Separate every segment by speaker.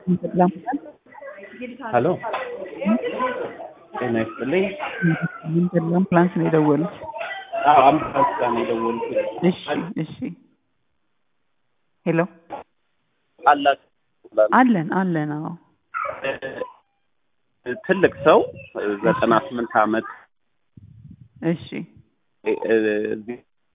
Speaker 1: ሄሎ ጤና ይስጥልኝ።
Speaker 2: አምቡላንስ ነው የደወሉት?
Speaker 1: አዎ አምቡላንስ ጋር ነው የደወልኩት።
Speaker 2: እሺ እሺ። ሄሎ
Speaker 1: አላችሁ
Speaker 2: አለን አለን። አዎ
Speaker 1: ትልቅ ሰው ዘጠና ስምንት ዓመት
Speaker 2: እሺ።
Speaker 1: እዚህ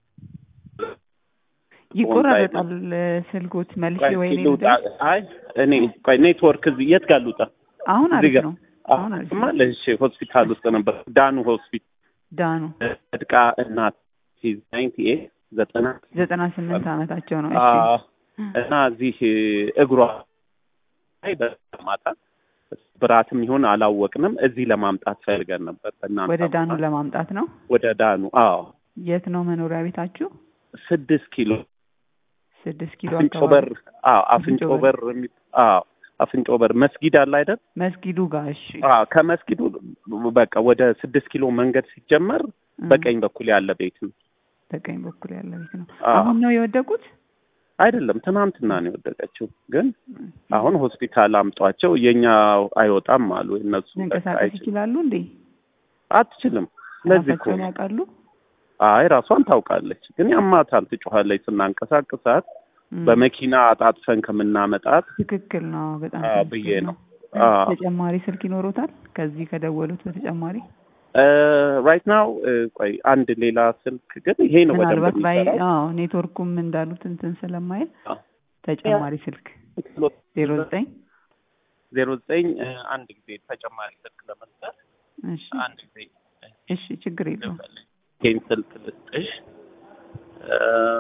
Speaker 2: ይቆራረጣል ስልኮት መልሼ ወይ እኔ
Speaker 1: ልውጣ።
Speaker 2: ልደውል?
Speaker 1: አይ እኔ ቆይ ኔትወርክ እዚህ የት ጋር ልውጣ?
Speaker 2: አሁን
Speaker 1: እዚህ
Speaker 2: አሪፍ
Speaker 1: ጋር
Speaker 2: ነው። አሁን አሪፍ ነው።
Speaker 1: ማለት እሺ፣ ሆስፒታል ውስጥ ነበር። ዳኑ ሆስፒታል
Speaker 2: ዳኑ
Speaker 1: እድቃ እናት ናይንቲ ኤት ዘጠና
Speaker 2: ዘጠና ስምንት ዓመታቸው ነው። እሺ
Speaker 1: አዎ። እና እዚህ እግሯ ላይ በማታ ብራትም ይሁን አላወቅንም። እዚህ ለማምጣት ፈልገን ነበር። በእናንተ
Speaker 2: ወደ ዳኑ ለማምጣት ነው።
Speaker 1: ወደ ዳኑ። አዎ
Speaker 2: የት ነው መኖሪያ ቤታችሁ?
Speaker 1: ስድስት ኪሎ
Speaker 2: ስድስት ኪሎ
Speaker 1: አፍንጮ
Speaker 2: አካባቢ
Speaker 1: በር። አዎ አፍንጮ
Speaker 2: አፍንጮ
Speaker 1: በር የሚ አዎ አፍንጮ በር መስጊድ አለ አይደል?
Speaker 2: መስጊዱ ጋር። እሺ
Speaker 1: አዎ ከመስጊዱ በቃ ወደ ስድስት ኪሎ መንገድ ሲጀመር
Speaker 2: እም፣
Speaker 1: በቀኝ በኩል ያለ ቤት ነው።
Speaker 2: በቀኝ በኩል ያለ ቤት ነው።
Speaker 1: አዎ።
Speaker 2: አሁን ነው የወደቁት?
Speaker 1: አይደለም ትናንትና ነው የወደቀችው። ግን አሁን ሆስፒታል አምጧቸው የኛ አይወጣም አሉ እነሱ በቃ
Speaker 2: መንቀሳቀስ
Speaker 1: አይችልም።
Speaker 2: ይችላሉ እንዴ?
Speaker 1: አትችልም። ለዚህ እኮ
Speaker 2: ራሳቸውን
Speaker 1: ነው።
Speaker 2: ያውቃሉ?
Speaker 1: አይ ራሷን ታውቃለች፣ ግን ያማታል፣ ትጮኻለች ስናንቀሳቅሳት
Speaker 2: እም፣
Speaker 1: በመኪና አጣጥፈን ከምናመጣት
Speaker 2: ትክክል ነው። በጣም
Speaker 1: አዎ
Speaker 2: ትክክል
Speaker 1: ብዬ ነው።
Speaker 2: ነው።
Speaker 1: አዎ
Speaker 2: ተጨማሪ ስልክ ይኖሮታል? ከዚህ ከደወሉት በተጨማሪ
Speaker 1: ራይት ናው ቆይ አንድ ሌላ ስልክ ግን ይሄ ነው በደንብ
Speaker 2: ምናልባት ባይ
Speaker 1: የሚሰራው።
Speaker 2: አዎ ኔትወርኩም እንዳሉት እንትን ስለማይል
Speaker 1: አዎ።
Speaker 2: ተጨማሪ ስልክ ዜሮ ዘጠኝ
Speaker 1: ዜሮ ዘጠኝ አንድ ጊዜ ተጨማሪ ስልክ ለመስጠት
Speaker 2: እሺ
Speaker 1: አንድ ጊዜ
Speaker 2: እሺ ችግር የለውም።
Speaker 1: ይሄን ስልክ ልስጥሽ እ፣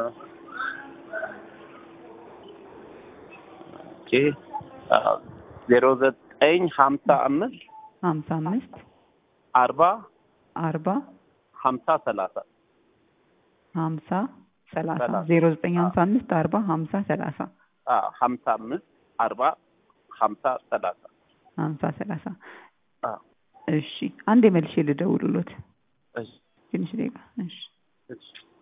Speaker 1: ኦኬ አዎ፣ ዜሮ ዘጠኝ ሀምሳ አምስት
Speaker 2: ሀምሳ አምስት
Speaker 1: አርባ
Speaker 2: አርባ
Speaker 1: ሀምሳ ሰላሳ
Speaker 2: ሀምሳ ሰላሳ
Speaker 1: ሰላሳ።
Speaker 2: ዜሮ ዘጠኝ ሀምሳ አምስት አርባ ሀምሳ ሰላሳ
Speaker 1: አዎ፣ ሀምሳ አምስት አርባ ሀምሳ ሰላሳ
Speaker 2: ሀምሳ ሰላሳ
Speaker 1: አዎ።
Speaker 2: እሺ አንዴ መልሼ ልደውልሎት
Speaker 1: እሺ
Speaker 2: ትንሽ ደቂቃ እሺ
Speaker 1: እሺ